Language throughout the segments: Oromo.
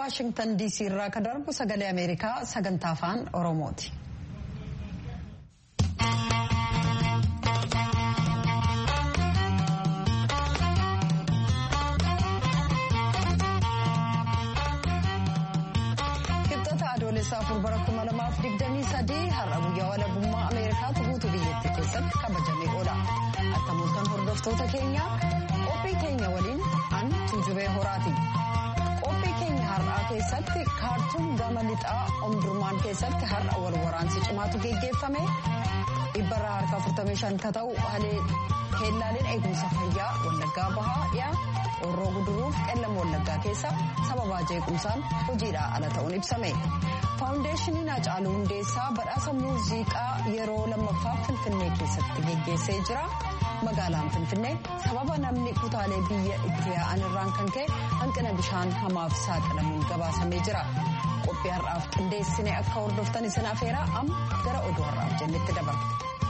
waashingtan diisii irraa kan darbu sagalee ameerikaa sagantaa afaan oromooti. kibxata adoolessaa afur bara kuma lamaaf digdamii sadii har'a guyyaa walabummaa ameerikaatu guutuu biyyattii keessatti kabajamee oola akka mul'atan hordoftoota keenya qophii keenya waliin an tuujubee horaati. qophii keenya har'aa keessatti kaartuun gama lixaa omdurmaan keessatti har'a wal waraansi cimaatu geggeeffame dhibbarraa harka 45 ka ta'u halee keellaaleen eegumsa fayyaa wallaggaa bahaa dhiyaa horroo guduruuf qellam wallaggaa keessa sababaa jeequmsaan hojiidhaa ala ta'uun ibsame faawundeeshiniin Hacaaluu Hundeessaa badhaasa muuziqaa yeroo lammaffaa finfinnee keessatti geggeessee jira. magaalaan finfinnee sababa namni kutaalee biyya itti yaa'an irraan kan ka'e hanqina bishaan hamaaf saaxilamuun gabaasamee jira qophii har'aaf qindeessine akka hordoftan isin afeeraa amma gara oduu har'aaf jennetti dabarra.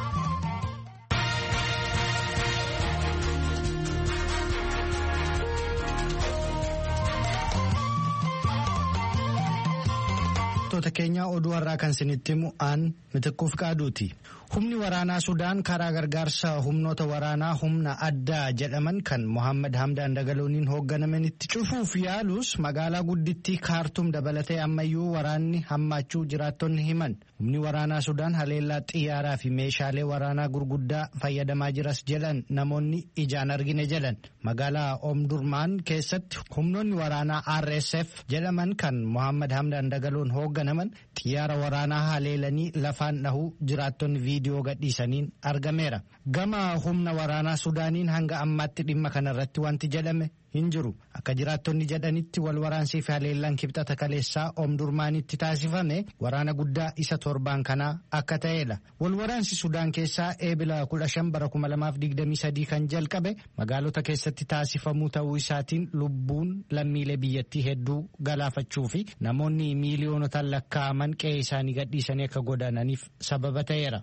Wantoota keenya oduu har'aa kan isinitti himu aan mitiquuf qaaduuti. Humni waraanaa Sudaan karaa gargaarsa humnoota waraanaa humna addaa jedhaman kan Mohaammed Hamdaan Dagalooniin hoogganaman itti cufuuf yaalus magaalaa guddittii kaartum dabalatee ammayyuu waraanni hammaachuu jiraattonni himan. Humni waraanaa Sudaan haleellaa xiyyaaraa fi meeshaalee waraanaa gurguddaa fayyadamaa jiras jedhan namoonni ijaan argine jedhan. Magaalaa Omdurmaan keessatti humnoonni waraanaa RSF jedhaman kan Mohaammed Hamdaan Dagaloon hoogganaman xiyyaara waraanaa haleelanii lafaan dhahuu jiraattonni viidiyoo gadhiisaniin argameera. Gama humna waraanaa Sudaaniin hanga ammaatti dhimma kanarratti wanti jedhame hin jiru. Akka jiraattonni jedhanitti wal waraansii fi haleellaan kibxata kaleessaa Omdurmaanitti taasifame waraana guddaa isa torbaan kanaa akka ta'edha. Wal waraansi Sudaan keessaa eebila 15 bara 2023 kan jalqabe magaalota keessatti taasifamuu ta'uu isaatiin lubbuun lammiilee biyyattii hedduu galaafachuu fi namoonni miiliyoonotaan lakkaa'aman qe'ee isaanii gadhiisanii akka godaananiif sababa ta'eera.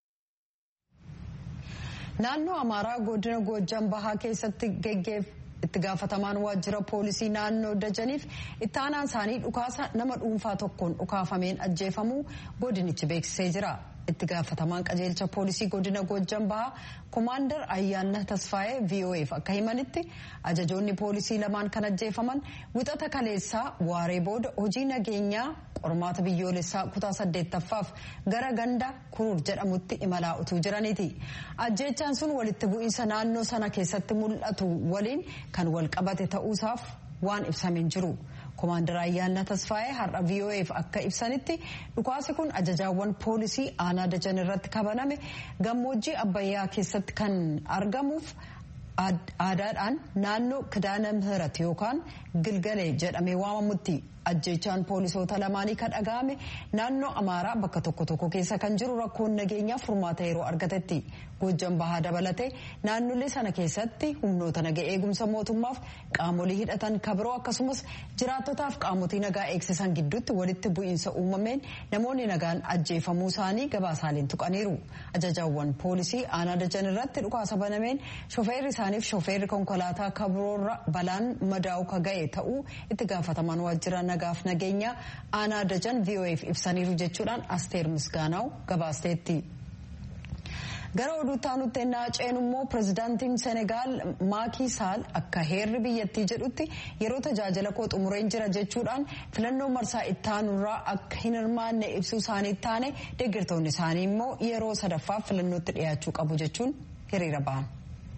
Naannoo Amaaraa godina Goojjam Bahaa keessatti geggeef itti gaafatamaan waajjira poolisii naannoo Dajaniif itti aanaan isaanii dhukaasa nama dhuunfaa tokkoon dhukaafameen ajjeefamuu godinichi beeksisee jira. itti gaafatamaan qajeelcha poolisii godina Goojjam Bahaa Komaandar Ayyaanna Tasfaayee VOAf akka himanitti ajajoonni poolisii lamaan kan ajjeefaman wixata kaleessaa waaree booda hojii nageenyaa qormaata biyyoolessaa kutaa saddeettaffaaf gara ganda kuruur jedhamutti imalaa utuu jiraniiti. Ajjeechaan sun walitti bu'iinsa naannoo sana keessatti mul'atu waliin kan wal qabate ta'uusaaf waan ibsameen jiru. Komaandar Ayyaanna Tasfaayee har'a VOAf akka ibsanitti dhukaasi kun ajajaawwan poolisii aanaa dajan irratti kabaname gammoojjii abbayyaa keessatti kan argamuuf aadaadhaan naannoo kidaana mihirat yookaan gilgalee jedhamee waamamutti ajjeechaan poolisoota lamaanii kan dhaga'ame naannoo amaaraa bakka tokko tokko keessa kan jiru rakkoon nageenyaa furmaata yeroo argatetti Goojjam Bahaa dabalatee naannolee sana keessatti humnoota naga eegumsa mootummaaf qaamolee hidhatan kabiroo akkasumas jiraattotaaf qaamotii nagaa eegsisan gidduutti walitti bu'iinsa uumameen namoonni nagaan ajjeefamuu isaanii gabaasaaleen tuqaniiru. Ajajaawwan poolisii aanaa dajan irratti dhukaasa banameen shofeerri isaaniif shofeerri konkolaataa kabiroorra balaan madaa'u ka ga'e ta'uu itti gaafataman waajjira nagaaf nageenya aanaa dajan VOAf ibsaniiru jechuudhaan asteer misgaanaa'u gabaasteetti. gara oduutti aanutti ennaa ceenu immoo pirezidaantiin senegaal maakii saal akka heerri biyyattii jedhutti yeroo tajaajila koo xumureen jira jechuudhaan filannoo marsaa itti aanurraa akka hin hirmaanne ibsuu isaanii taane deeggartoonni isaanii immoo yeroo sadaffaaf filannootti dhiyaachuu qabu jechuun hiriira ba'an.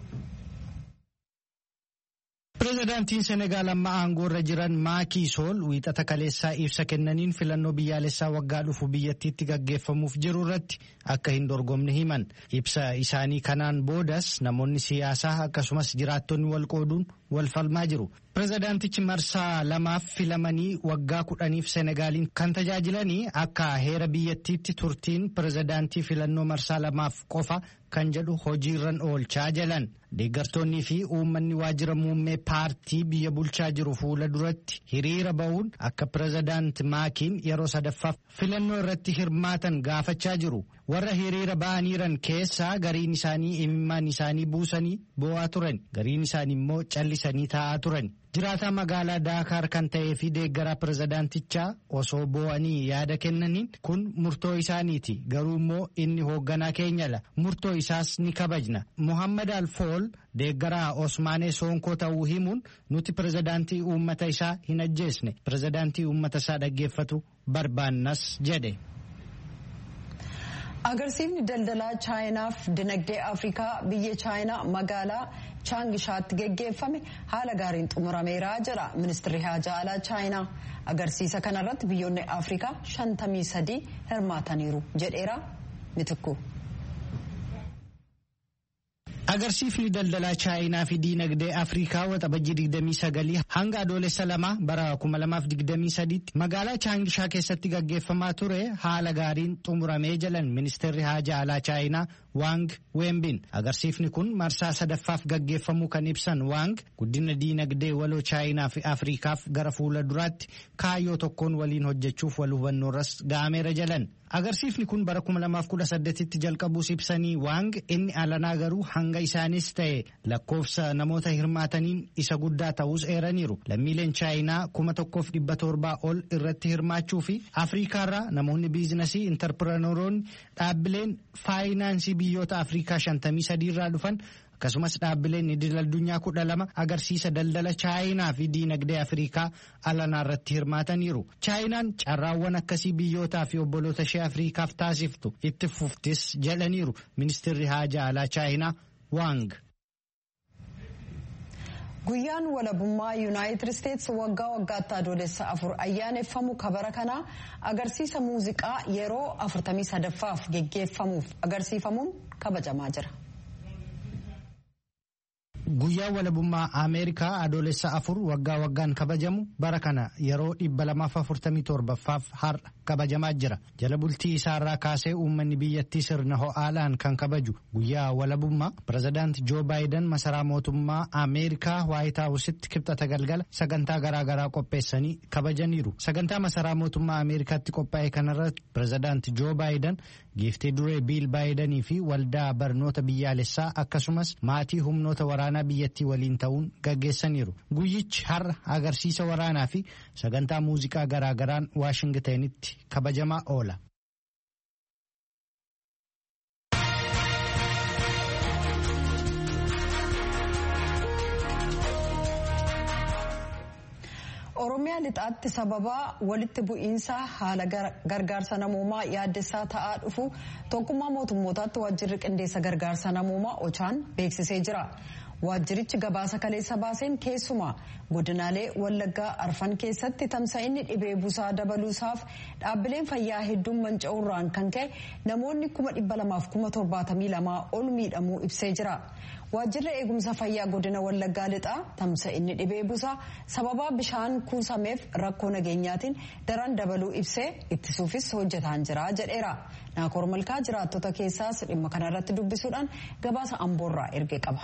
Pireezidaantiin Senegaal amma aangoo irra jiran Maakii Sool wiixata kaleessaa ibsa kennaniin filannoo biyyaalessaa waggaa dhufu biyyattiitti gaggeeffamuuf jiru irratti akka hin dorgomne himan. Ibsa isaanii kanaan boodas namoonni siyaasaa akkasumas jiraattonni wal qooduun wal falmaa jiru. Pireezidaantichi marsaa lamaaf filamanii waggaa kudhaniif Senegaaliin kan tajaajilanii akka heera biyyattiitti turtiin pireezidaantii filannoo marsaa lamaaf qofa kan jedhu hojiirran oolchaa jalan. Deeggartoonnii fi uummanni waajjira muummee paartii biyya bulchaa jiru fuula duratti hiriira ba'uun akka pireezidaanti Maakiin yeroo sadaffaaf filannoo irratti hirmaatan gaafachaa jiru. Warra hiriira ba'aniiran keessaa gariin isaanii imimmaan isaanii buusanii boo'aa turan. Gariin isaanii immoo callisanii hir'isanii taa'aa turan. Jiraataa magaalaa Daakaar kan ta'ee fi deeggaraa pirezidaantichaa osoo boo'anii yaada kennaniin kun murtoo isaaniiti. Garuu immoo inni hoogganaa keenyadha. Murtoo isaas ni kabajna. Muhammad Alfool deeggaraa Osmaanee Soonkoo ta'uu himuun nuti pirezidaantii uummata isaa hin ajjeesne. Pirezidaantii uummata isaa dhaggeeffatu barbaannas jedhe. agarsiifni daldalaa chaayinaaf dinagdee afrikaa biyya chaayinaa magaalaa chaangishaatti geggeeffame haala gaariin xumurameera jedha ministirri haajaa alaa chaayinaa agarsiisa kanarratti biyyoonni afrikaa shantamii sadii hirmaataniiru jedheera mitikku. Agarsiifni daldalaa chaayinaa fi diinagdee Afrikaa waxabajjii 29 hanga adoolessa lama bara 2023 magaalaa Chaangishaa keessatti gaggeeffamaa ture haala gaariin xumuramee jalan ministeerri haajaa alaa chaayinaa Waang Wembin. Agarsiifni kun marsaa sadaffaaf gaggeeffamuu kan ibsan Waang guddina diinagdee waloo chaayinaa fi Afrikaaf gara fuula duraatti kaayyoo tokkoon waliin hojjechuuf wal hubannoorras ga'ameera jalan. Agarsiifni kun bara 2018tti jalqabuus ibsanii Waang inni alanaa garuu hanga isaanis ta'e lakkoofsa namoota hirmaataniin isa guddaa ta'us eeraniiru. Lammiileen chaayinaa kuma tokkoof dhibba torbaa ol irratti hirmaachuu fi Afrikaarraa namoonni biizinasii intarpirenooroonni dhaabbileen faayinaansii biyyoota Afrikaa 53 irraa dhufan akkasumas dhaabbileen idil addunyaa kudha lama agarsiisa daldala chaayinaa fi diinagdee afrikaa alanaa irratti hirmaataniiru chaayinaan carraawwan akkasii biyyootaa fi obboloota ishee afrikaaf taasiftu itti fuftis jedhaniiru ministeerri haajaa alaa chaayinaa waang. guyyaan walabummaa yuunaayitid isteetsi waggaa waggaatti adoolessa afur ayyaaneffamu kabara kanaa agarsiisa muuziqaa yeroo 43ffaaf geggeeffamuuf agarsiifamuun kabajamaa jira. Guyyaan walabummaa Ameerikaa adoolessa afur waggaa waggaan kabajamu bara kana yeroo 247ffaaf har'a kabajamaa jira. Jala bultii isaarraa kaasee uummanni biyyattii sirna ho'aadhaan kan kabaju guyyaa walabummaa pirezidaanti Joo Baayiden masaraa mootummaa Ameerikaa Waayit Haawusitti kibxata galgala sagantaa garaagaraa qopheessanii kabajaniiru. Sagantaa masaraa mootummaa Ameerikaatti qophaa'e kanarratti pirezidaanti Joo Baayiden giiftii duree Biil Baayidanii fi waldaa barnoota biyyaalessaa akkasumas maatii humnoota waraanaa biyyattii waliin ta'uun gaggeessaniiru. Guyyichi har'a agarsiisa waraanaa fi sagantaa muuziqaa garaagaraan Waashingitanitti kabajamaa oola. Oromiyaa lixaatti sababa walitti bu'iinsa haala gargaarsa namoomaa yaaddessaa ta'aa dhufu tokkummaa mootummootaatti waajjirri qindeessa gargaarsa namoomaa ochaan beeksisee jira. Waajjirichi gabaasa kaleessa baaseen keessumaa godinaalee wallaggaa arfan keessatti tamsa'inni dhibee busaa dabaluusaaf dhaabbileen fayyaa hedduun manca'uurraan kan ka'e namoonni kuma dhibba lamaaf kuma torbaatamii lamaa ol miidhamuu ibsee jira. Waajjirri eegumsa fayyaa godina wallaggaa lixaa tamsa'inni dhibee busaa sababa bishaan kuusameef rakkoo nageenyaatiin daran dabaluu ibsee ittisuufis hojjetaan jira jedheera. Naakoor Malkaa jiraattota keessaas dhimma kanarratti dubbisuudhaan gabaasa amboorraa erge qaba.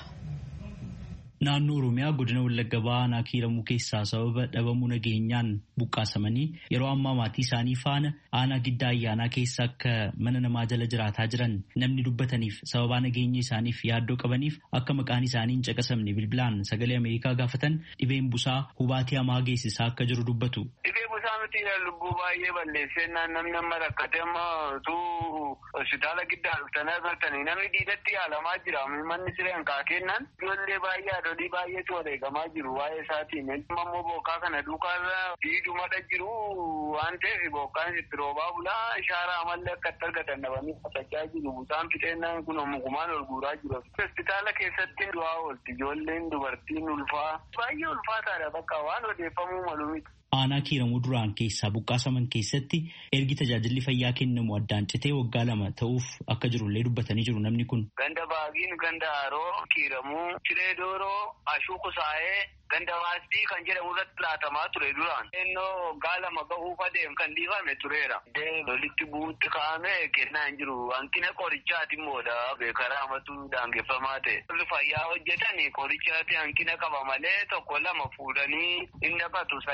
Naannoo Oromiyaa godina Wallagga Baanaa kiiramuu keessaa sababa dhabamuu nageenyaan buqqaasamanii yeroo ammaa maatii isaanii faana aanaa giddaa ayyaanaa keessa akka mana namaa jala jiraataa jiran namni dubbataniif sababaa nageenya isaaniif yaaddoo qabaniif akka maqaan isaanii hin caqasamne bilbilaan sagalee Ameerikaa gaafatan dhibeen busaa hubaatii hamaa geessisaa akka jiru dubbatu. Dhibee busaa miti lubbuu baay'ee balleessennaan namni amma rakkate amma utuu hospitaala giddaa dhuftanii argatanii namni diidatti yaalamaa jira manni sireen kaa kennan ijoollee baay'ee haadholii baay'eetu wareegamaa jiru waa'ee isaatiin ammoo bokkaa kana duukaarra diidumada jiru waan ta'eef bokkaan itti roobaa bulaa ishaaraa amallee akka itti argatan dhabanii qotachaa jiru busaan fixeennaan kun mukumaan ol guuraa jiru hospitaala keessatti du'aa oolti ijoolleen dubartiin ulfaa baay'ee ulfaataadha bakka waan odeeffamuu malu miti. Aanaa kiiramuu duraan keessaa buqqaasaman keessatti ergi tajaajilli fayyaa kennamu addaan citee waggaa lama ta'uuf akka jirullee dubbatanii jiru namni kun. Ganda baagiin ganda haroo kiiramuu ciree dooroo ashuu kusaa'ee ganda maastii kan jedhamu irratti laatamaa ture duraan. Ennoo waggaa lama gahuuf adeem kan dhiifame tureera. Lolitti bu'uutti kaa'ame kennaa hin jiru. Hanqina qorichaati immoodha. Beekaraa amatu daangeffamaa ta'e. Warri fayyaa hojjetan qorichaati hanqina qaba malee tokko lama fuudhanii hin naqatu. Sani amma tokko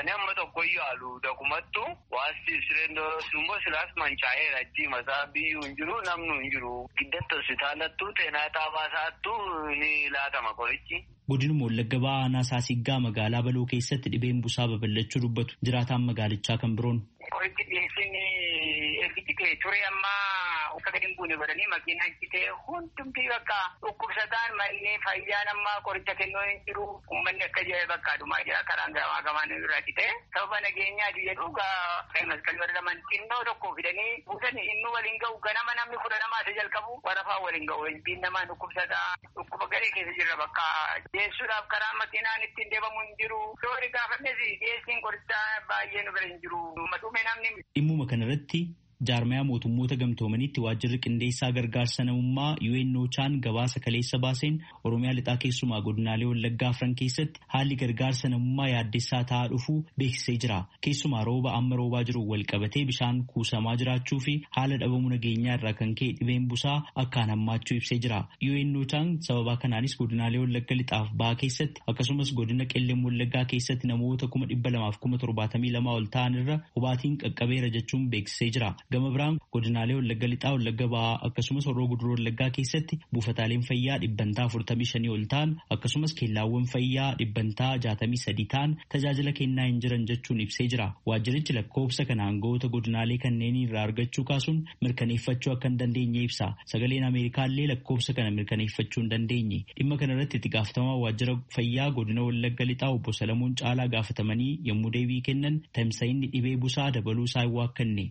tokkoyyuu haalu dakumattu waasti sireen immoo silaas mancaa'eera achi masaa biyyuu hin jiru namnu hin jiru giddatti hospitaalattu teenaa taabaasaattu ni laatama qorichi. Godinuma Wallagga Ba'aa Aanaa Saasiggaa magaalaa Baloo keessatti dhibeen busaa babal'achuu dubbatu jiraataan magaalichaa kan biroon. Qorichi dhiyeessiin ergichi ta'e ture ammaa akka gadi hin buune godhanii makiinaan citee hundumtii bakka dhukkubsataan manneen fayyaan ammaa qoricha kennuu hin jiru uummanni akka jedhe bakka adumaa jira karaan gamaa gamaan irraa citee sababa nageenyaati jedhu maskalii warra laman xinnoo tokko fidanii buusanii inni waliin ga'u ganama namni kudha namaa isa jalqabu warafaa waliin ga'u ilbiin namaa dhukkubsataa dhukkuba garee keessa jirra bakka dhiyeessuudhaaf karaa makiinaan ittiin deemamu hin jiru doori gaafannes dhiyeessiin qorichaa baay'ee nu bira hin jiru dhume namni. Dhimmuma kanarratti jaarmayaa mootummoota gamtoomaniitti waajjirri qindeessaa gargaarsa namummaa UNOChaan gabaasa kaleessa baaseen Oromiyaa lixaa keessumaa godinaalee Wallaggaa afran keessatti haalli gargaarsa namummaa yaaddessaa ta'aa dhufuu beeksisee jira. Keessumaa rooba amma roobaa jiru wal qabatee bishaan kuusamaa jiraachuu fi haala dhabamuu nageenyaa irraa kan ka'e dhibeen busaa akkaan hammaachuu ibsee jira. UNOChaan sababaa kanaanis godinaalee Wallagga lixaaf ba'aa keessatti akkasumas godina qellem Wallaggaa keessatti namoota kuma dhibba lamaaf kuma torbaatamii lama ol ta'an irra hubaatiin qaqqabeera jechuun beeksisee jira. Gama biraan godinaalee Wallagga lixaa Wallagga ba'aa akkasumas horroo guduruu Wallaggaa keessatti buufataaleen fayyaa dhibbantaa afurtamii shanii ol ta'an akkasumas keellaawwan fayyaa dhibbantaa jaatamii sadii ta'an tajaajila kennaa hin jiran jechuun ibsee jira. Waajjirichi lakkoofsa kana aangawoota godinaalee kanneenii irraa argachuu kaasuun mirkaneeffachuu akka hin dandeenye ibsa. Sagaleen Ameerikaallee lakkoofsa kana mirkaneeffachuu hin dandeenye. Dhimma kanarratti itti gaafatamaa waajjira fayyaa godina Wallagga lixaa obbo Salamuun Caalaa gaafatamanii yommuu deebii kennan tamsa'inni dhibee busaa dabaluu isaa hin waakkanne.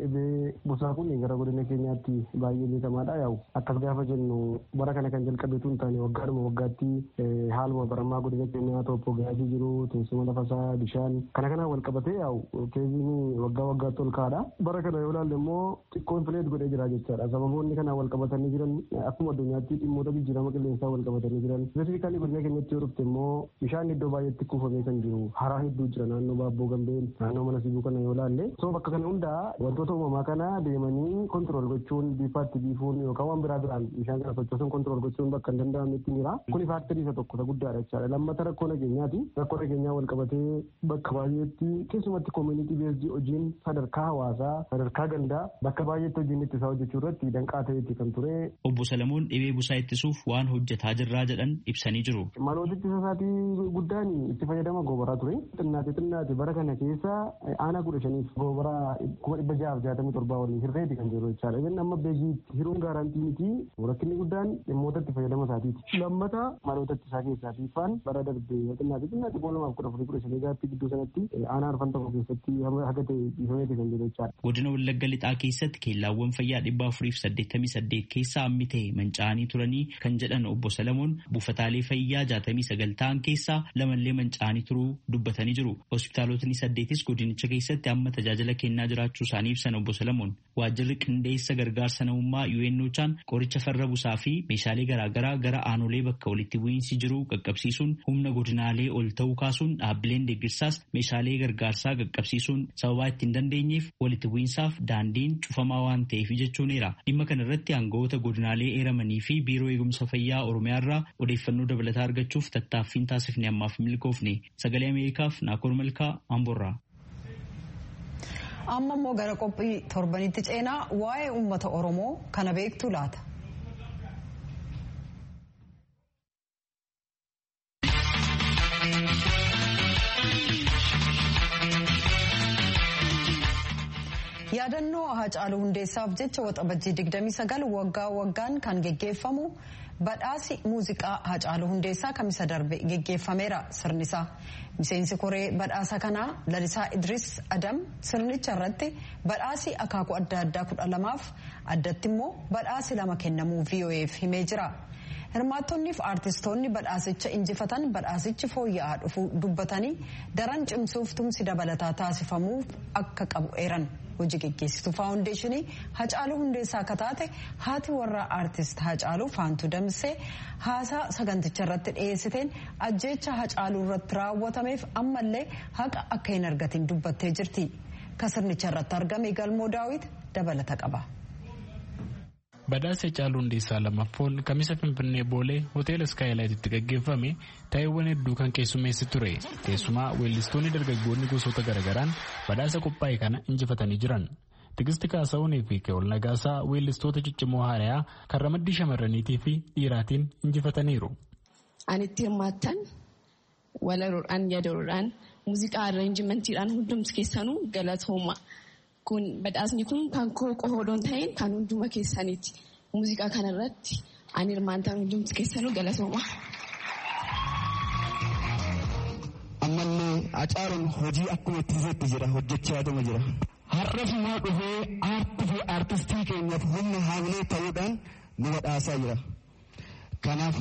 busaa kun gara godina keenyaatti baay'ee beekamaadha yaa'u akkas gaafa jennu bara kana kan jalqabeetu hin taane waggaadhuma waggaatti haaluma baramaa godina keenyaa tooppoogiraafii jiru teessuma lafasaa bishaan kana kana wal qabatee yaa'u keeziin waggaa waggaatti ol kaadha bara kana yoo ilaalle immoo xiqqoon fileet godhee jira jechaadha sababoonni kana wal qabatanii jiran akkuma addunyaatti dhimmoota jijjiirama qilleensaa wal qabatanii jiran spesifikaalii godina keenyatti yoo dhufte immoo bishaan iddoo baay'eetti kuufamee kan jiru haraa hedduu jira naannoo baabboo gambeen naannoo mana sibuu kana yoo ilaalle soo bakka kana hundaa wantoota uumamaa kana deemanii kontirool gochuun biifaatti biifuun yookaan waan biraa biraan bishaan kana sochoosuun kontirool gochuun bakka hin danda'amnetti jira. Kuni faaktarii isa tokko isa guddaadha jechaadha. Lammata rakkoo nageenyaati. Rakkoo nageenyaa wal qabatee bakka baay'eetti keessumatti koominiti beesdii hojiin sadarkaa hawaasaa sadarkaa gandaa bakka baay'eetti hojiin ittisaa hojjechuu irratti danqaa ta'eeti kan ture. Obbo Salamuun dhibee busaa ittisuuf waan hojjetaa jirraa jedhan ibsanii jiru. Maloota ittisa isaatii guddaan itti fayyadama goobaraa ture. Xinnaate xinnaate bara kana keessa aanaa kudha shaniif goobaraa kuma dhibba ja'aaf jaatamii torbaa waliin hirreeti kan jiru jechaadha. Inni amma beekii hiruun gaarantii miti rakkinni guddaan dhimmoota itti fayyadama isaatiiti. Lammata maloota ittisaa keessaatii faan bara darbee xinnaate xinnaate kuma lamaaf kudha afurii kudha shanii gaatti gidduu sanatti aanaa arfan tokko keessatti haga ta'e dhiifameeti kan jiru jechaadha. Godina Wallagga Lixaa keessatti keellaawwan fayyaa dhibba afuriif saddeettamii saddeet keessaa hammi ta'e manca'anii turanii kan jedhan obbo Salamoon buufataalee fayyaa jaatamii sagal ta'an keessaa lamallee manca'anii turuu dubbatanii jiru. Hospitaalotni saddeetis godinicha keessatti amma tajaajila kennaa jiraachuu isaanii ibsan obbo Salamoon. Waajjirri qindeessa gargaarsa namummaa UNOChaan qoricha farra busaa fi meeshaalee garaagaraa gara aanolee bakka walitti bu'iinsi jiru qaqqabsiisuun humna godinaalee ol ta'uu kaasuun dhaabbileen deeggarsaas meeshaalee gargaarsaa qaqqabsiisuun sababaa itti hin dandeenyeef walitti bu'iinsaaf daandiin cufamaa waan ta'eef jechuuneera. Dhimma kanarratti aangawoota godinaalee eeramanii fi biiroo eegumsa fayyaa Oromiyaarraa odeeffannoo dabalataa argachuuf tattaaffiin taasifne ammaaf milkoofne. Sagalee Ameerikaaf Naakoor Malkaa Amborraa. amma immoo gara qophii torbanitti ceenaa waa'ee uummata oromoo kana beektu laata. yaadannoo Haacaaluu Hundeessaaf jecha waxabajjii 29 waggaa waggaan kan geggeeffamu badhaasi muuziqaa Haacaaluu Hundeessaa kamisa darbe geggeeffameera sirnisaa. Miseensi koree badhaasa kanaa Lalisaa Idris Adam sirnicha irratti badhaasi akaakuu adda addaa kudha lamaaf addatti immoo badhaasi lama kennamuu VOA'f himee jira. Hirmaattonnii fi aartistoonni badhaasicha injifatan badhaasichi fooyya'aa dhufuu dubbatanii daran cimsuuf tumsi dabalataa taasifamuu akka qabu eeran. hojii geggeessitu faawundeeshinii Hacaaluu Hundeessaa akka taate haati warraa aartist Hacaaluu Faantuu Damsee haasaa saganticha irratti dhiyeessiteen ajjeecha Hacaaluu irratti raawwatameef ammallee haqa akka hin argatin dubbattee jirti. Kasirnicha irratti argame galmoo daawit dabalata qaba. Badhaasa Hacaaluu Hundeessaa lammaffoon kamisa Finfinnee Boolee hoteela Skaayilaayititti gaggeeffame taa'eewwan hedduu kan keessummeessi ture. Keessumaa weellistoonni dargaggoonni gosoota garaagaraan badhaasa qophaa'e kana injifatanii jiran. Tigisti Kaasaawunii fi Keewol Nagaasaa weellistoota ciccimoo haarayaa kan ramaddii shamarraniitii fi dhiiraatiin injifataniiru. Ani itti hirmaattan walaroodhaan yadaroodhaan muuziqaa arranjimentiidhaan hundumti keessanuu galatooma. Kun badhaasni kun kan koo qohoodon ta'een kan hunduma keessaniiti. Muuziqaa kanarratti ani hirmaattan hundumti keessanuu galatooma. Ammallee Hacaaluun hojii akkuma itti fufetti jira hojjechaatuma jira. Har'as immoo dhufee aartii fi aartistii keenyaaf humna haamilee ta'uudhaan nu badhaasaa jira. Kanaaf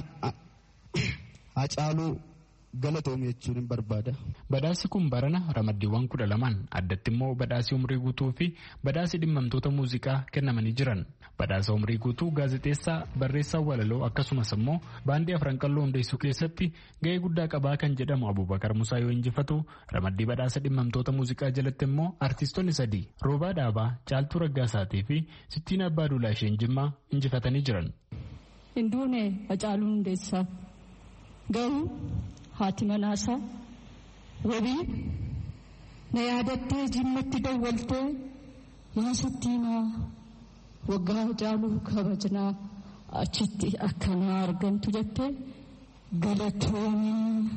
Hacaaluu galatoome jechuun hin barbaada. Badhaasi kun barana ramaddiiwwan kudha lamaan addatti immoo badhaasii umrii guutuu fi badhaasii dhimmamtoota muuziqaa kennamanii jiran. Badhaasa umrii guutuu gaazexeessaa barreessaa walaloo akkasumas immoo baandii afran qalloo hundeessuu keessatti gahee guddaa qabaa kan jedhamu Abubakar Musaa yoo injifatu ramaddii badhaasa dhimmamtoota muuziqaa jalatti immoo artiistonni sadii Roobaa Dhaabaa, Caaltuu Raggaasaatii fi Sittiin Abbaa Duulaa isheen Jimmaa injifatanii jiran. Hinduune Hacaaluu Hundeessaa garuu haati manaasaa wabii na yaadattee jimmatti dawwaltee yaa Sittiinaa waggaa Hacaaluu kabajnaa achitti akkanaa argamtu jettee galatoomii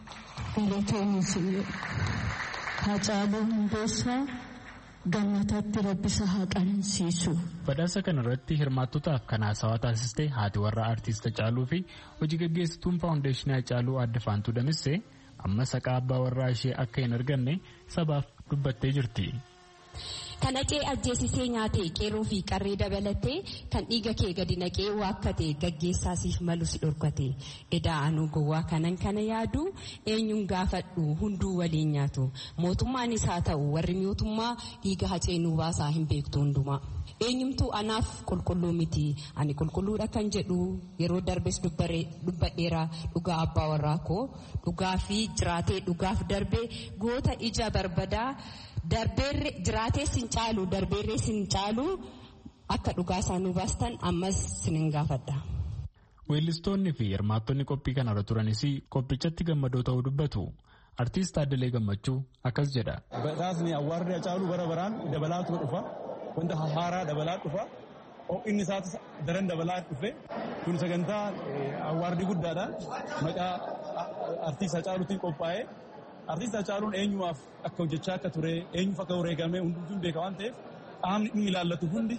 galatoomii Hacaaluu Hundeessaa gammatatti rabbisa haa qanansiisu. Badhaasa kanarratti hirmaattotaaf kan haasawaa taasiste haati warra aartist Hacaaluu fi hojii gaggeessituun faawundeeshinii Hacaaluu adda faantuu damissee amma saqaa abbaa warraa ishee akka hin arganne sabaaf dubbattee jirti. Kan hacee ajjeesisee nyaate qeerroo fi qarree dabalatee kan dhiiga kee gadi naqee waakkate gaggeessaasiif malu si dhorkate edaa anuu gowwaa kanan kana yaadu eenyuun gaafadhu hunduu waliin nyaatu mootummaanis haa ta'u warri mootummaa dhiiga hacee nuu baasaa hin beektu hundumaa. eenyumtuu anaaf qulqulluu miti ani qulqulluudha kan jedhu yeroo darbes dubbadheera dhugaa abbaa warraa koo dhugaa fi jiraatee dhugaaf darbee goota ija barbadaa darbeerre jiraatee sin caalu darbeerree sin caalu akka dhugaa isaanii baastan ammas sinin gaafadha. Weellistoonni fi hirmaattonni qophii kanarra turanis qophichatti gammadoo ta'uu dubbatu. Artiist Addalee Gammachuu akkas jedha. Badhaasni awwaarri Hacaaluu bara baraan dabalaatu dhufa. Wanta haaraa dabalaa dhufa. Inni isaas daran dabalaa dhufe. Kun sagantaa awwaardii guddaadha. Maqaa artiist Hacaaluutiin qophaa'ee. Artiist Hacaaluun eenyumaaf akka hojjechaa akka ture eenyuuf akka wareegame hundumtuu beeka waan ta'eef qaamni inni ilaallatu hundi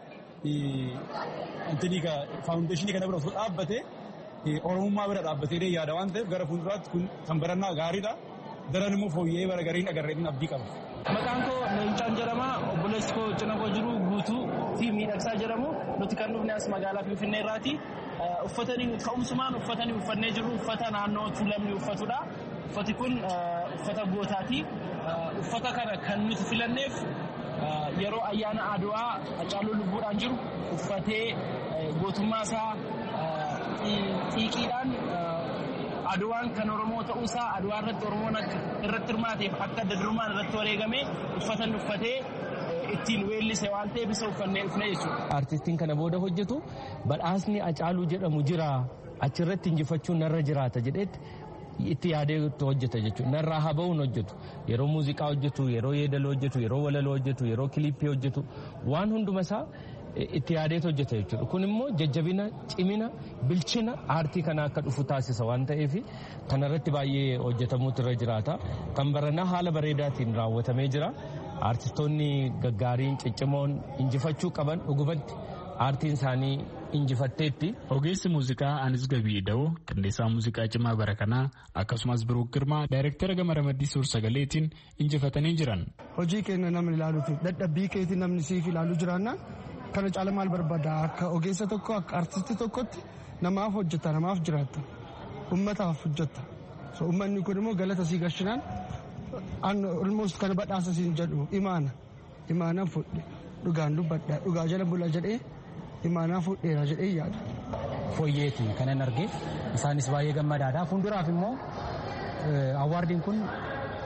faawundeeshinii kana bira osoo dhaabbate oromummaa bira dhaabbatee yaada waan ta'eef gara fuulduraatti kun kan barannaa gaariidha. Daran immoo fooyya'ee bara gariin agarreetiin abdii qaba. Maqaan koo Leencaan jedhama. Obboleessi koo cina koo jiru guutuu fi miidhagsaa jedhamu. Nuti kan dhufne as magaalaa Finfinnee irraati. Uffatanii ka'umsumaan uffatanii uffannee jiru uffata naannoo tuulamni uffatudha. Uffati kun uffata gootaati. Uffata kana kan nuti filanneef yeroo ayyaana Adwaa Hacaaluu lubbuudhaan jiru uffatee gootummaa isaa xiiqiidhaan Adwaan kan Oromoo ta'uusaa Adwaa irratti Oromoon irratti hirmaateef akka adda durummaan irratti wareegame uffatan uffatee ittiin weellise waan ta'eef isa uffannee dhufne jechuudha. Artistiin kana booda hojjetu badhaasni Hacaaluu jedhamu jira achirratti injifachuun narra jiraata jedhetti itti yaadee hojjeta jechuudha. Narraa haa ba'uun hojjetu. Yeroo muuziqaa hojjetu, yeroo yeedaloo hojjetu, yeroo walaloo hojjetu, yeroo kiliippii hojjetu waan hunduma isaa itti yaadeet hojjeta jechuudha. Kun immoo jajjabina, cimina, bilchina aartii kana akka dhufu taasisa waan ta'eef kanarratti baay'ee hojjetamuutu irra jiraata. Kan baranaa haala bareedaatiin raawwatamee jira. Aartistoonni gaggaariin ciccimoon injifachuu qaban dhugumatti aartiin isaanii injifatteetti. Ogeessi muuziqaa Anis Gabii Da'oo qindeessaa muuziqaa cimaa bara kanaa akkasumas Biruuk Girmaa daayirektara gama ramaddii suur sagaleetiin injifatanii jiran. Hojii keenya namni ilaaluufi dadhabbii keetii namni siif ilaaluu jiraanna kana caala maal barbaada akka ogeessa tokko akka artistii tokkotti namaaf hojjeta namaaf jiraatta ummataaf hojjeta so ummanni kun immoo galata sii gashinaan almost kana badhaasa siin jedhu imaana imaanaan fudhe dhugaan dubbadha dhugaa jala bula jedhee imaanaa fudheera jedhee yaada. Fooyyeeti kanan arge isaanis baay'ee gammadaadha fuulduraaf immoo awwaardiin kun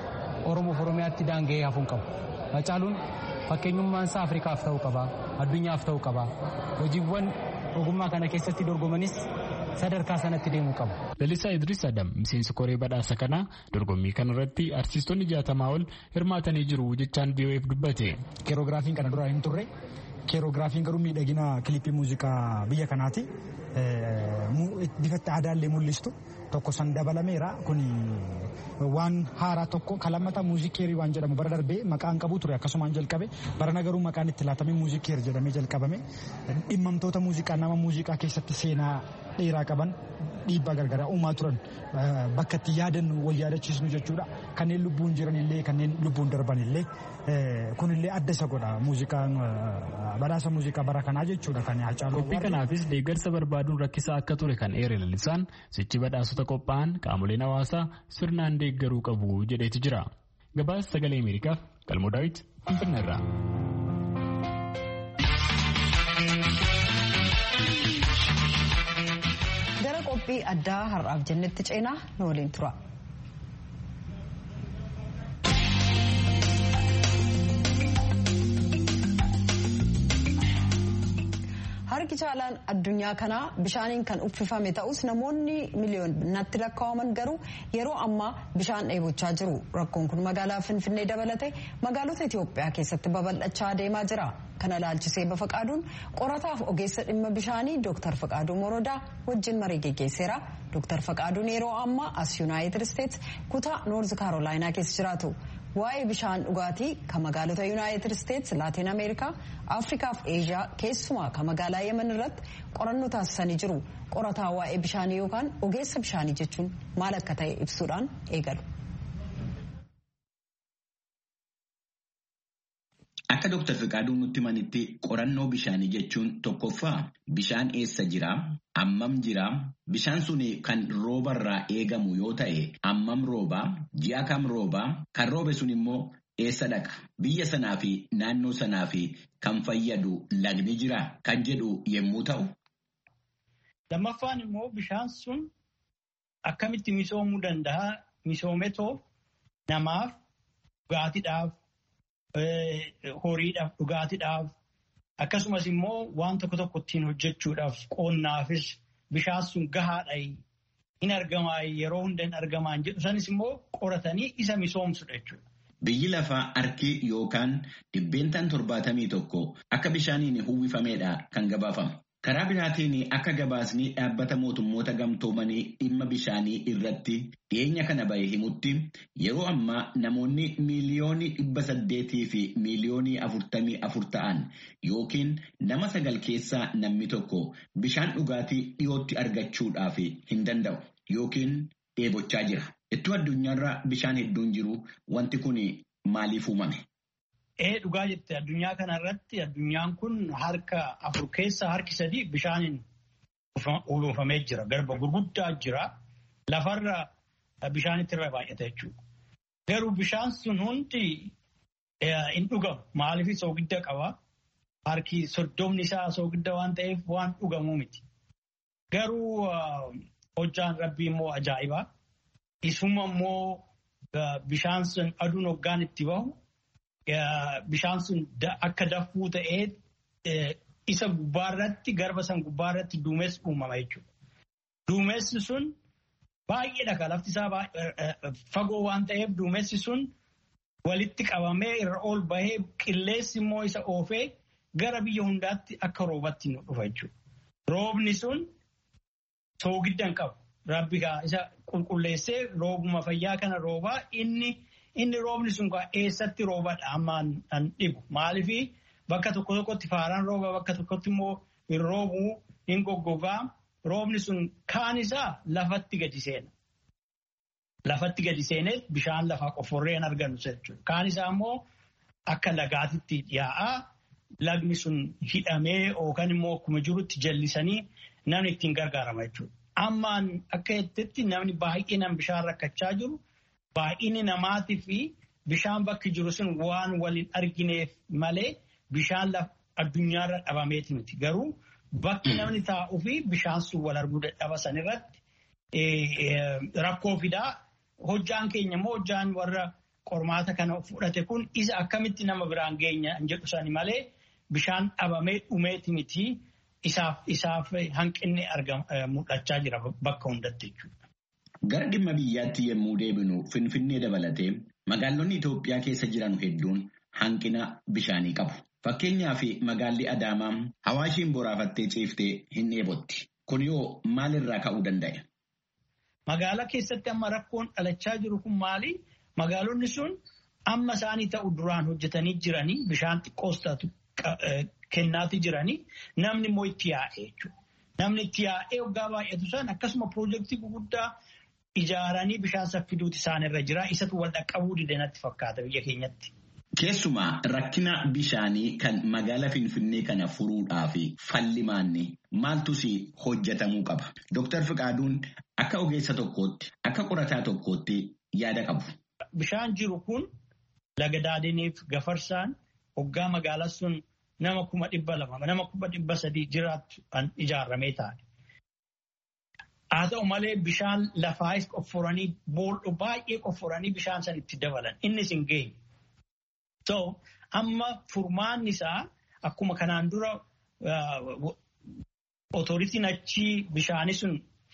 Oromoof Oromiyaatti daanga'ee hafuun qabu. Hacaaluun fakkeenyummaan isaa Afrikaaf ta'uu qaba. Addunyaaf ta'uu qaba. Hojiiwwan ogummaa kana keessatti dorgomanis sadarkaa sanatti deemuu qabu. Lalisaa Idris Adam miseensi koree badhaasa kanaa dorgommii kanarratti artistoonni jaatamaa ol hirmaatanii jiru jechaan VOF dubbate. Keerogiraafiin kana dura hin turre. Keerogiraafiin garuu miidhagina kilippii muuziqaa biyya kanaati. Bifatti aadaallee mul'istu tokko san dabalameera kun waan haaraa tokko kalammata muuzikiirii waan jedhamu bara darbee maqaan qabu ture akkasumaan jalqabe barana garuu maqaan itti laatamee muuzikiir jedhamee jalqabame dhimmamtoota muuziqaa nama muuziqaa keessatti seenaa dheeraa qaban dhiibbaa gargaraa uumaa turan bakka itti yaadannu wal yaadachiisnu jechuudha kanneen lubbuun jiran illee kanneen lubbuun darban illee kunillee adda isa godha muuziqaan badhaasa muuziqaa bara kanaa jechuudha kan hacaaluu. Qophii kanaafis deeggarsa barbaaduun rakkisaa akka ture kan eere lalisaan sichi badhaasota qophaa'an qaamoleen hawaasaa sirnaan deeggaruu qabu jedheeti jira. Gabaasa sagalee Ameerikaaf Galmoo Daawit Finfinneerraa. Gara qophii addaa har'aaf jennetti ceenaa nu waliin tura. harki caalaan addunyaa kanaa bishaaniin kan uffifame ta'us namoonni miliyoonatti lakkaa'aman garuu yeroo ammaa bishaan dheebochaa jiru rakkoon kun magaalaa finfinnee dabalate magaalota itiyoophiyaa keessatti babal'achaa deemaa jira kana laalchisee bafaqaaduun qorataaf ogeessa dhimma bishaanii dooktar faqaaduu morodaa wajjin marii geggeesseera dooktar faqaaduun yeroo ammaa as yuunaayitid isteets kutaa noorz kaarolaayinaa keessa jiraatu. waa'ee bishaan dhugaatii kan magaalota yuunaayitid isteets laatiin ameerikaa afrikaa fi eeshiyaa keessumaa kan magaalaa yemen irratti qorannoo taasisanii jiru qorataa waa'ee bishaanii yookaan ogeessa bishaanii jechuun maal akka ta'e ibsuudhaan eegalu. Akka Dr. Fiqaaduun nutti manitti qorannoo bishaanii jechuun tokkoffaa bishaan eessa jiraa? Ammam jiraa? Bishaan sun kan roobarraa eegamu yoo ta'e ammam roobaa? Ji'a kam roobaa? Kan roobe sun immoo eessa dhaqa? Biyya sanaa fi naannoo sanaa fi kan fayyadu lagni jiraa? Kan jedhu yommuu ta'u. Lammaffaan immoo bishaan sun akkamitti misoomuu danda'a? Misoometoo namaaf dhugaatiidhaaf horiidhaaf dhugaatiidhaaf akkasumas immoo waan tokko tokko ittiin hojjechuudhaaf qonnaafis bishaan sun gahaadha hin argamaa yeroo hunda hin argamaan jedhu sanis immoo qoratanii isa misoomsudha jechuudha. Biyyi lafaa harki yookaan dhibbeentaan torbaatamii tokko akka bishaaniin uwwifameedha kan gabaafamu. Karaa biraatiin akka gabaasni dhaabbata mootummoota gamtoomanii dhimma bishaanii irratti dhiyeenya kana bahe himutti yeroo ammaa namoonni miiliyoonii dhibba saddeetii fi miiliyoonii afurtamii afur ta'an yookiin nama sagal keessaa namni tokko bishaan dhugaatii dhiyootti argachuudhaaf hin danda'u yookiin dheebochaa jira. Ittoo addunyaarra bishaan hedduun jiru wanti kun maaliif uumame? Ee dhugaa jette addunyaa kanarratti addunyaan kun harka afur keessaa harki sadii bishaaniin uwwifamee jira. Garba gurguddaa jira. Lafarra bishaanitti irra baay'ata jechuudha. Garuu bishaan sun hundi hin dhugamu. Maaliif soogidda qaba? Harki soddomni isaa soogidda waan ta'eef waan dhugamuu miti. Garuu hojjaan rabbii immoo ajaa'ibaa. Isuma immoo bishaan sun aduun hoggaan itti bahu. bishaan sun akka dafuu ta'ee isa gubbaarratti garba san gubbaarratti duumessi uumama jechuudha. Duumessi sun baay'eedha lafti isaa fagoo waan ta'eef duumessi sun walitti qabamee irra ol bahee qilleensi immoo isa oofee gara biyya hundaatti akka roobatti nu dhufa jechuudha. Roobni sun soogidda hin qabu. Rabbi isa qulqulleessee roobuma fayyaa kana roobaa inni. Inni roobni sun eessatti roobadha ammaan an dhibu. Maaliif bakka tokko tokkotti faaraan rooba bakka tokkotti immoo hin roobuu hin goggogaa. Roobni sun kaan isaa lafatti gadi seena. Lafatti gadi seenee bishaan lafaa qofforree hin argannu jechuudha. Kaan isaa immoo akka lagaatitti yaa'aa lagni sun hidhamee yookaan immoo akkuma jirutti jallisanii namni ittiin gargaarama jechuudha. Ammaan akka jettetti namni baay'inaan bishaan rakkachaa jiru. Baay'inni namaatii fi bishaan bakki jiru sun waan waliin argineef malee bishaan addunyaarra dhabameeti miti. Garuu bakki namni taa'uu fi bishaan sun wal arguu dadhaba sanirratti rakkoo fidaa. Hojjaan keenya immoo hojjaan warra qormaata kana fudhate kun isa akkamitti nama biraan geenya hin jedhu sani malee bishaan dhabamee dhumeeti miti isaaf hanqinni mul'achaa jira bakka hundatti jechuudha. Gara dhimma biyyaatti yommuu deebinu Finfinnee dabalatee magaalonni Itoophiyaa keessa jiran hedduun hanqina bishaanii qabu. Fakkeenyaaf magaalli Adaamaa hawaashiin boraafattee ciiftee hin dheebotti. Kun yoo maalirraa ka'uu danda'e? Magaalaa keessatti amma rakkoon dhalachaa jiru kun maali? Magaalonni sun amma isaanii ta'u duraan hojjetanii jiranii bishaan xiqqoos taatu kennaati jiranii namni immoo itti yaa'ee jechuudha. Namni itti yaa'ee waggaa baay'atu san akkasuma piroojeektii gurguddaa ijaaranii bishaan saffiduuti isaanirra jira. Isatu wal dhaqqabuu dide natti fakkaata biyya keenyatti. Keessumaa rakkina bishaanii kan magaala Finfinnee kana furuudhaaf fallimaanni maaltus hojjetamuu qaba. Dooktar Fiqaaduun akka ogeessa tokkootti akka qorataa tokkootti yaada qabu. Bishaan jiru kun laga daadiniif gafarsaan hoggaa magaalaa sun nama kuma dhibba lama nama kuma dhibba sadii jiraattu kan ijaarramee taa'e. Haa ta'u malee bishaan lafaayis qofforanii boolla baay'ee qofforanii bishaan san itti dabalan innis hin geenye. So amma furmaanni isaa akkuma kanaan dura otoritiin achi bishaani sun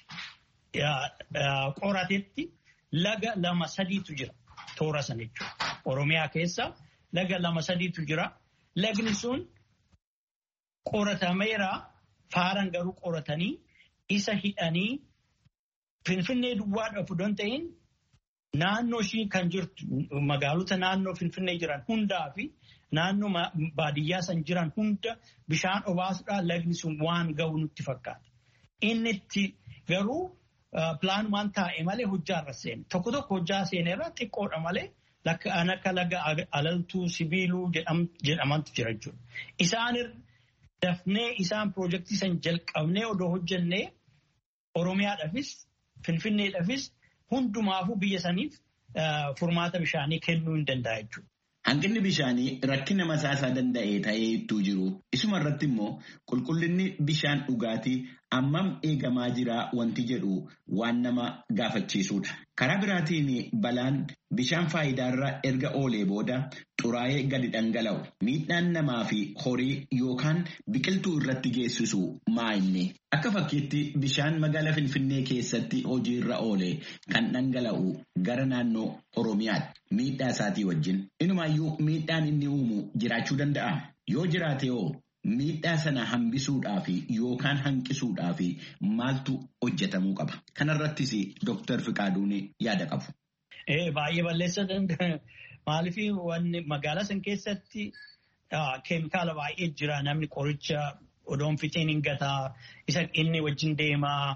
qoratetti laga lama sadiitu jira toora sana jechuudha. Oromiyaa keessa laga lama sadiitu jira. Lagni sun qoratameera faaran garuu qoratanii isa hidhanii finfinnee duwwaadhaaf don ta'in naannoo ishii kan jirtu magaalota naannoo finfinnee jiran hundaa fi naannoo baadiyyaa san jiran hunda bishaan obaasuudhaan lagni sun waan ga'u nutti fakkaata. Inni itti garuu pilaanumaan taa'e malee hojjaarra seene. Tokko tokko hojjaa seenerra xiqqoodha malee kan akka laga alaltuu sibiiluu jedhamantu jira jechuudha. Isaan dafnee isaan piroojeektii san jalqabnee odoo hojjennee Oromiyaadhaafis Finfinneedhaafis hundumaafuu biyya saniif furmaata bishaanii kennuu hin danda'a jechuudha. Hanqinni bishaanii rakkina mataasaa danda'e ta'ee ittuu jiru. Isuma irratti immoo qulqullinni bishaan dhugaatii ammam eegamaa jira wanti jedhu waan nama gaafachiisudha. Karaa biraatiin balaan bishaan faayidaarra erga oolee booda xuraa'ee gadi dhangala'u. Miidhaan namaa fi horii yookaan biqiltuu irratti geessisu maa inni? Akka fakkiitti bishaan magaalaa Finfinnee keessatti hojiirra oole kan dhangala'u gara naannoo Oromiyaatti. Miidhaa isaatii wajjin. Inumaayyuu miidhaan inni uumu jiraachuu danda'a. Yoo jiraate hoo miidhaa sana hambisuudhaaf yookaan hanqisuudhaaf maaltu hojjetamuu qaba? Kanarrattis Dooktar Fiqaaduun yaada qabu. Baay'ee balleessa danda'a. Maaliif wanni magaalaa san keessatti keemikaala baay'ee jira. Namni qoricha odoon fixiin hin gataa. Isa inni wajjin deemaa.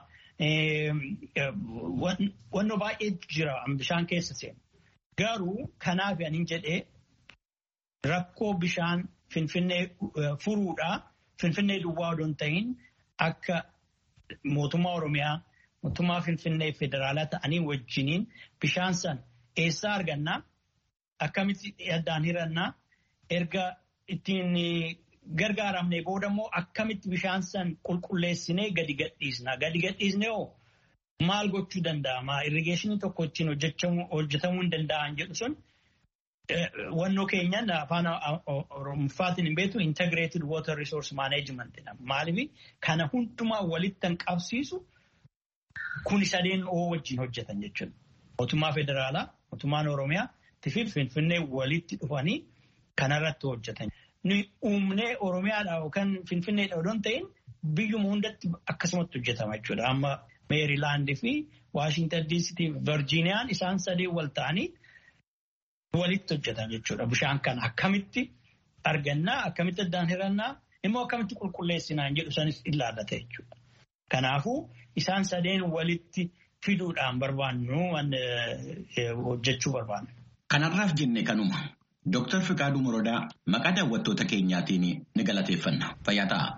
Wanno baay'ee jira bishaan keessa seenu. Garuu kanaaf ani jedhee rakkoo bishaan Finfinnee furuudhaa Finfinnee duwwaa odoon ta'in akka mootummaa Oromiyaa mootummaa Finfinnee federaalaa ta'anii wajjiniin bishaan san eessaa argannaa akkamitti addaan hirannaa erga ittiin gargaaramnee booda immoo akkamitti bishaan san qulqulleessinee gadi gadhiisna. Gadi gadhiisnee hoo maal gochuu danda'ama? Irrigeeshinii tokko ittiin hojjetamuu hin danda'an jedhu sun wannoo keenyan afaan oromoffaatiin hin beektu integrated water resource management jedhama. Maaliif kana hundumaa walitti kan qabsiisu kun sadeen oo wajjin hojjetan jechuudha. Mootummaa federaalaa, mootummaan oromiyaa fi finfinnee walitti dhufanii kanarratti hojjetan. Nuyi uumnee oromiyaadhaa yookaan finfinneedha odoon ta'in biyyuma hundatti akkasumatti hojjetama jechuudha. Amma meerilaandii fi waashintan diisitii virjiiniyaan isaan sadeen wal ta'anii walitti hojjetan jechuudha. Bishaan kana akkamitti argannaa, akkamitti addaan hirannaa, immoo akkamitti qulqulleessinaan jedhu sanis ilaallata jechuudha. Kanaafuu isaan sadeen walitti fiduudhaan barbaannu hojjechuu barbaannu. Kanarraaf jenne kanuma. Dooktar Fiqaaduu Morodaa maqaa daawwattoota keenyaatiin ni galateeffanna. Fayyaa ta'a.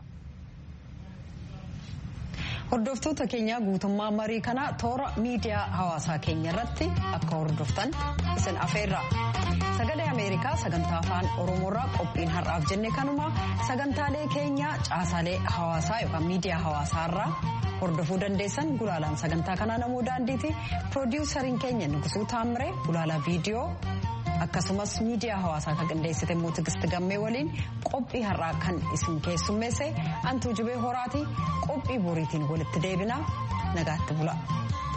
Hordoftoota keenya guutummaa marii kanaa toora miidiyaa hawaasaa keenya irratti akka hordoftan isin afeerra. Sagalee Ameerikaa sagantaa afaan Oromoorraa qophiin har'aaf jenne kanuma sagantaalee keenya caasaalee hawaasaa yookaan miidiyaa hawaasaarraa hordofuu dandeessan gulaalaan sagantaa kanaa namoo daandiiti. Piroodiwusariin keenya Nugusuu Taamiree gulaalaa viidiyoo akkasumas miidiyaa hawaasaa kan qindeessite immoo tigisti gammee waliin qophii har'aa kan isin keessummeesse antuu jibee horaati qophii boriitiin walitti deebinaa nagaatti bula.